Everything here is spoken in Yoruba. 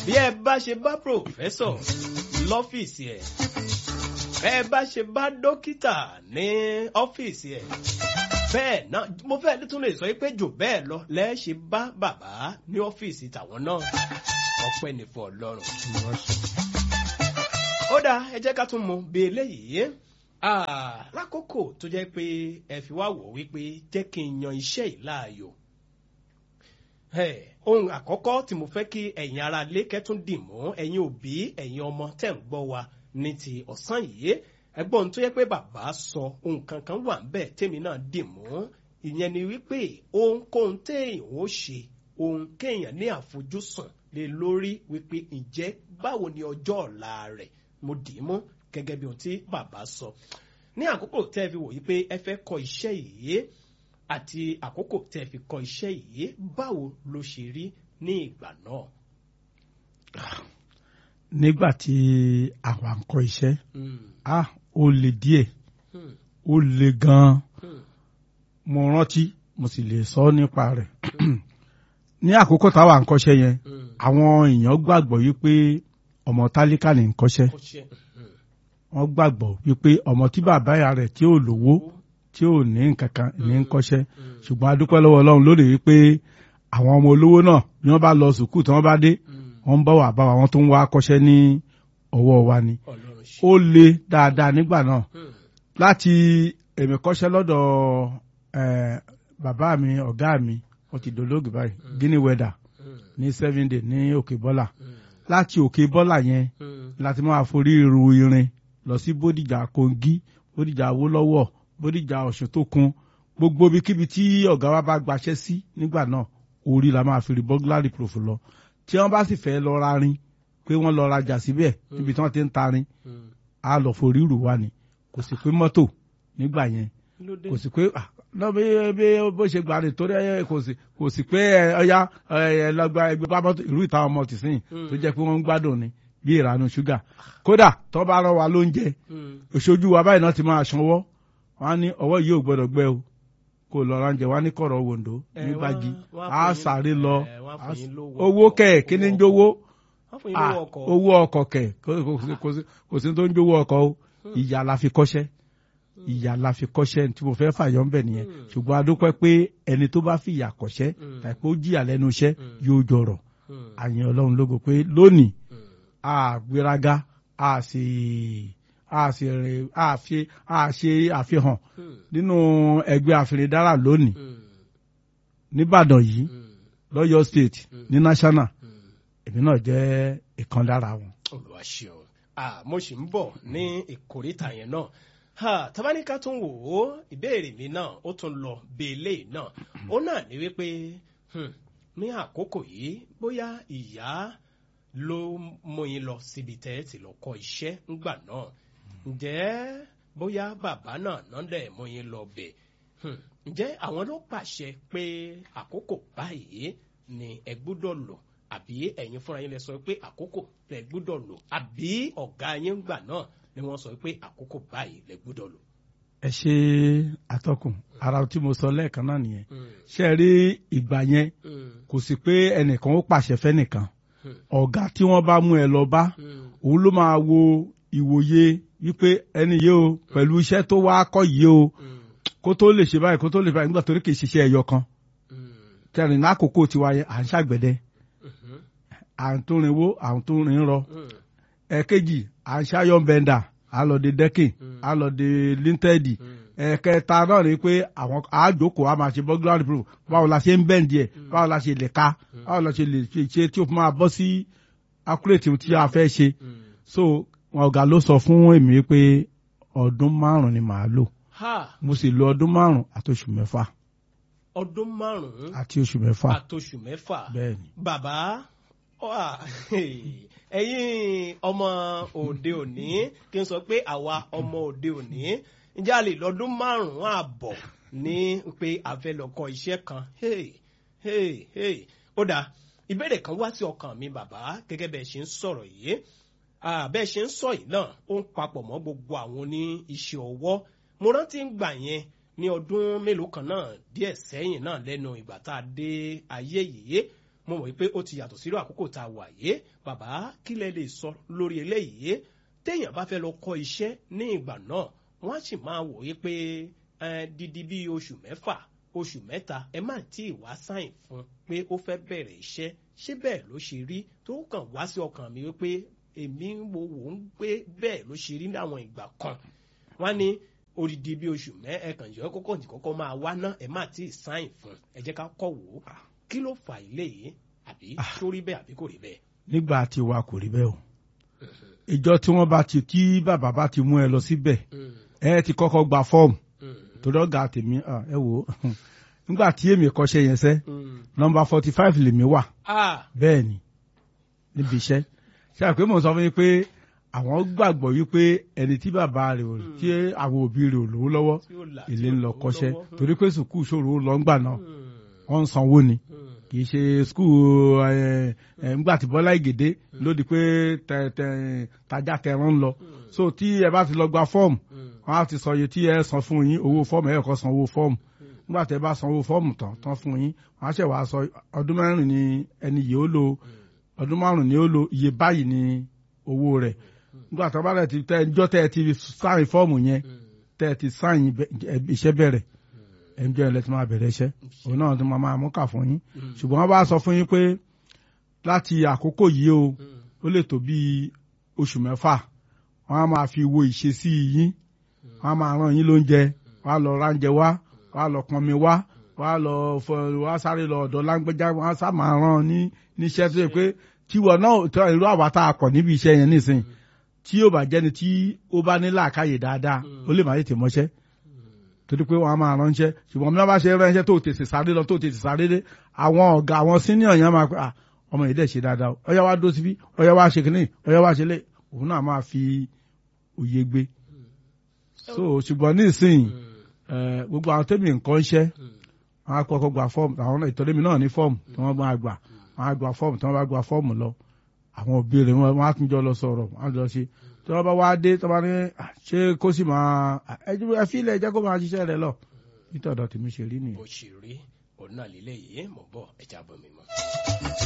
bí ẹ bá ṣe bá pòfẹ́sọ̀ lọ́fíìsì ẹ̀ bẹ́ẹ̀ bá ṣe bá dókítà ní ọ́fíìsì ẹ̀ bẹ́ẹ̀ náà mo fẹ́ tún lè sọ pé jù bẹ́ẹ̀ lọ lẹ́ẹ̀ ṣe bá bàbá ní ọ́fíìsì tàwọn náà ọpẹ́ ní fún ọlọ́run. ó dáa ẹ jẹ́ ká tún mú bí eléyìí lákòókò tó jẹ́ pé ẹ fi wá wò wípé jẹ́ kí n yan iṣẹ́ yìí láàyò ohun àkọ́kọ́ tí mo fẹ́ kí ẹ̀yin ara lé kẹ́tún dì mọ́ ẹ̀yin òbí ẹ̀yin ọmọ tẹ̀ ń gbọ́ wa ní ti ọ̀sán yìí ẹgbọ́n tó yẹ pé bàbá sọ ohun kankan wà ń bẹ̀ tèmi náà dì mọ́ ìyẹn ni wípé ohunkóhun téèyàn ó ṣe ohun kéèyàn ní àfojúsùn lé lórí wípé ǹjẹ́ báwo ni ọjọ́ ọ̀la rẹ̀ mo dì í mú gẹ́gẹ́ bí ohun tí bàbá sọ ní àkókò tẹ́ ẹ fi wò yí pé ẹ fẹ́ kọ iṣẹ́ yìí àti àkókò tẹ́ ẹ fi kọ iṣẹ́ yìí báwo ló ṣe rí ní ìgbà náà. nígbà tí àwa ń kọ iṣẹ́ ah ó le díẹ̀ ó le gan-an mo rántí mo sì lè sọ nípa rẹ̀ ní àkókò táwa ń kọ́ṣẹ́ yẹn àwọn èèyàn gbàgbọ́ wípé ọmọ tálíkà ní ń kọ́ṣẹ́ wọ́n gbàgbọ́ wípé ọmọ tí bàbá ìyá rẹ̀ tí ò lówó tí ò ní nǹkan kan ní ń kọ́ṣẹ́ ṣùgbọ́n a dúpẹ́ lọ́wọ́ Ọlọ́run lónìí wípé àwọn ọmọ olówó náà bí wọ́n bá lọ sùkúù tí wọ́n bá dé wọ́n ń bọ̀ wá bá wa wọ́n tó ń wá kọ́ṣẹ́ ní ọwọ́ wa ni ó le dáadáa nígbà náà láti èmi kọ́ṣẹ́ lọ́dọ̀ bàbá mi ọ̀gá mi ó ti dolóògì báyìí guinea weather ní seven day ní òkè bọ́là láti òkè bọ́là yẹn láti máa forí ru irin lọ sí bódìjà kogi bódìjà awólọ́wọ̀ bódìjà ọ̀ṣun tó kun gbogbo ibikíbi tí ọ̀gá wa bá gbaṣẹ́ sí nígbà náà orí la máa fi rí burglary proof lọ tí wọ́n bá sì fẹ́ lọ ra rin pé wọ́n lọ rajà síbẹ̀ níbi tí wọ́n ti ń ta rin á lọ forí rù wá ni kò sì pé mọ́tò nígbà yẹn kò sì pé lọ bí bí bó ṣe gbà ní torí ẹ kò sì kò sì pé ọyá ẹ lọgba ẹgbẹ bá mọ́tò ìlú ìta ọmọ tìsín tó jẹ́ pé wọ́n ń gbádùn ni bí ìrànú ṣúgà kódà tó bá rán wa lóúnjẹ òṣojú wa báyìí náà ti máa sanwó wọn á ní ọwọ́ yìí ò gbọ́dọ̀ gbẹ o kò lọ ránjẹ wá ní kọ̀rọ̀ wòǹdó ní gbági á sáré lọ owó kẹ̀ kí ni ń jówó owó ọkọ̀ kẹ̀ kò sí tó ń jówó ọkọ̀ o ìyá la fi kọ́ṣẹ́ ìyá la fi kọ́ṣẹ́ tí mo fẹ́ fàyọ́ ń bẹ̀ nìyẹn ṣùgbọ́n a dúpẹ́ pé ẹni tó bá fi ìyà kọ́ṣẹ́ tàbí ó jìyà lẹ́nu iṣẹ́ yóò jọrọ̀ àyàn ọlọ́run lógo pé lónìí a gbéraga a sì a sì rìn a fi a ṣe àfihàn nínú ẹgbẹ́ àfìrìdára lónìí nìbàdàn yìí lọ́yọ̀ state ní national èmi náà jẹ́ ìkan lára wọn. olùwàṣẹ́wọ̀n mo sì ń bọ̀ ní ìkórìtà yẹn náà tabaníkà tún wò ó ìbéèrè mi náà ó tún lọ bèèlè náà ó náà ní wípé ní àkókò yìí bóyá ìyá ló mú yín lọ síbi tẹ́ ẹ ti lọ kọ́ iṣẹ́ ńgbà náà ǹjẹ́ bóyá bàbá náà náà dẹ̀ mú yín lọ bẹ̀ ǹjẹ́ àwọn ló pàṣẹ pé àkókò báyìí ni ẹ gbúdọ̀ lò àbí ẹ̀yin fúnra yín lè sọ pé àkókò lẹ gbúdọ̀ lò àbí ọ̀gá yín gbà náà ni wọ́n sọ pé àkókò báyìí lẹ gbúdọ̀ lò. ẹ ṣe àtọkùn ara tí mo sọ lẹ́ẹ̀kan náà nìyẹn ṣe rí ìgbà yẹn kò sí pé ẹnìkan ó pàṣẹ fẹ́nìkan ọ̀gá tí wọ́n bá mú ẹ lọ bá òun ló máa wo ìwòye wípé ẹni yìí o pẹ̀lú iṣẹ́ tó wá kọ́ yìí o kó tó lè ṣe báyìí kó tó lè báyìí nígbà tó ní kì í ṣiṣẹ́ ẹyọ kan kẹrin lákòókò tiwa yẹn à ń ṣàgbẹ̀dẹ à ń tó rinwó à ń tó rin rọ ẹ̀kejì à ń ṣàyọ̀ bẹ́ndà à lọ de dẹ́kìn à lọ de líńtẹ́ẹ̀dì ẹ̀kẹta náà ni pé àwọn àjòkó a máa ṣe burglary proof báwo la ṣe ń bẹ́ǹdì ẹ̀ báwo la ṣe lè ka báwo la ṣe lè ṣe tí o fi máa bọ́ sí accurate tí a fẹ́ ṣe so ọ̀gá ló sọ fún èmi pé ọdún márùn-ún ni màá lò mo sì lo ọdún márùn-ún àti oṣù mẹ́fà. ọdún márùn-ún àti oṣù mẹ́fà. àti oṣù mẹ́fà. bẹ́ẹ̀ni. bàbá ẹ̀yin ọmọ òde òní kí n sọ pé àwa ọmọ òde òní ǹjẹ́ a lè lọ́dún márùn-ún àbọ̀ ní pé a fẹ́ lọ kọ́ iṣẹ́ kan ó dáa ìbéèrè kan wá sí ọkàn mi bàbá gẹ́gẹ́ bẹ́ẹ̀ ṣe ń sọ̀rọ̀ yìí bẹ́ẹ̀ ṣe ń sọ yìí náà ó ń papọ̀ mọ́ gbogbo àwọn oní iṣẹ́ ọwọ́ mo rántí ń gbà yẹn ní ọdún mélòó kan náà díẹ̀ sẹ́yìn náà lẹ́nu ìgbà tá a dé ayé yìí mo mọ̀ pé ó ti yàtọ̀ sírò àkókò tá a wà yé bàbá kí lẹ lè sọ lórí eléyìí téèyàn bá fẹ́ lọ kọ́ iṣẹ́ ní ìgbà náà wọ́n á sì máa wò ó pé dídí bíi oṣù mẹ́fà oṣù mẹ́ta ẹ má tí ì wá sáìn fún pé ó fẹ́ bẹ̀rẹ̀ iṣẹ́ ṣé bẹ́ẹ̀ ló ṣe rí tó kàn wá sí ọkàn mi wípé èmi wo wò ń gbé bẹ́ẹ̀ ló ṣe rí ní àwọn ìgbà kan wọ́n ní odidi bí oṣù mẹ́ ẹ̀kàn yọ kọ́kọ́ ní kọ́kọ́ máa wá ná ẹ má tí ì sáìn fún ẹ jẹ́ ká kọ́ wò ó kí ló fà ilé yìí àbí tó rí bẹ́ẹ̀ àbí kò rí bẹ́ẹ̀. nígbà tí wa kò rí bẹ́ẹ̀ o ìjọ tí wọ́n bá ti tí bàbá bá ti mú ẹ lọ síbẹ̀ ẹ ti kọ́kọ́ gba fọ́ọ̀mù torí ọ̀gá tèmi ẹ wò ó nígbà tí èmi kọ́ṣẹ́ yẹn sẹ́ nọmba forty five lèmi wà bẹ́ẹ̀ ni níbi iṣẹ́ ṣe àpé mò ń sọ fún yín pé àwọn gbàgbọ́ wípé ẹni tí bàbá rẹ̀ ò tí àwọn òbí rẹ̀ ò lówó lọ́wọ́ ilé ń lọ kọ́ṣẹ́ torí pé sùkúù ṣòro lọ ńgbà náà wọ́n ń sanwó ni kì í ṣe skul ńgbà tí Bọ́lá Ìgèdè lódì pé tajà tẹran ń lọ so tí ẹ bá ti lọ gba fọ́ọ̀mù wọ́n á ti sọ iye tí ẹ san fún yín owó fọ́ọ̀mù ẹ kọ́ san owó fọ́ọ̀mù nígbà tí ẹ bá san owó fọ́ọ̀mù tán tán fún yín wọ́n á ṣẹ̀ wá sọ ọdún mẹ́rin ni ẹni yìí ó lò ọdún márùn ni ó lò iye báyìí ni owó rẹ̀ nígbà tí wọ́n bá rẹ̀ ti tẹ ẹjọ́ tẹ́ ẹ ti sáìn fọ́ọ̀mù yẹn tẹ́ ẹ ti sáìn iṣẹ́ bẹ̀rẹ̀ ẹnjọ́ ẹ̀ lẹ́tí máa bẹ̀rẹ̀ iṣẹ́ òun náà tó máa máa mú kà fún yín ṣùgbọ́n wọ́n bá sọ fún yín pé láti àkókò yìí o ó lè tó bí oṣù mẹ́fà wọ́n á máa fi wo ìṣesí yín wọ́n á máa rán yín lóúnjẹ wọ́n á lọ ránjẹ wá wọ́n á lọ pọnmi wá wọ́n á lọ fọ wọ́n á sáré lọ ọ̀dọ̀ lágbẹ́já wọ́n á sá máa rán ní níṣẹ́ tó yẹ pé tiwọ̀ náà irú àwa tá a kọ̀ níbi iṣẹ́ yẹn nísìnyí tí yóò bá jẹ́ni tí ó bá ní làákàyè dáadáa ó lè má tètè mọ́ṣẹ́ torí pé wọ́n á máa ránṣẹ́ ṣùgbọ́n bí wọ́n bá ṣe ránṣẹ́ tó tètè sáré lọ tó tètè sáré dé àwọn ọ̀gá àwọn senior yẹn máa pẹ́ à ọmọ yìí dẹ̀ ṣe dáadáa ọyá wa dó síbí ọyá wa ṣe kìíní ọyá wa ṣe lé òun náà máa fi òye gbé so ṣùgbọ́n nísìnyí gbogbo àwọn tẹ́mi nǹkan ṣẹ́ wọ́n á kọ́kọ́ gba fọ́ọ̀mù àwọn ìtọ́lẹ́mi náà ní fọ́ọ̀mù tí wọ́n bá gbà wọ́n á gba fọ́ọ̀mù tí wọ́n bá gba fọ́ọ̀mù lọ àwọn òbí rẹ̀ wọ́n á tún jọ lọ sọ̀rọ̀ wọ́n á jọ ṣe tí wọ́n bá wá dé tí wọ́n bá ní ṣé kó sì máa ẹ fi ilẹ̀ jẹ́ kó máa ṣiṣẹ́ rẹ̀ lọ nítorí ọ̀dọ̀ tèmi ṣe rí nìyẹn. bó ṣe rí òun náà lélẹ́yìí mọ̀ bọ́ ẹ̀já bọ̀ mi mọ́.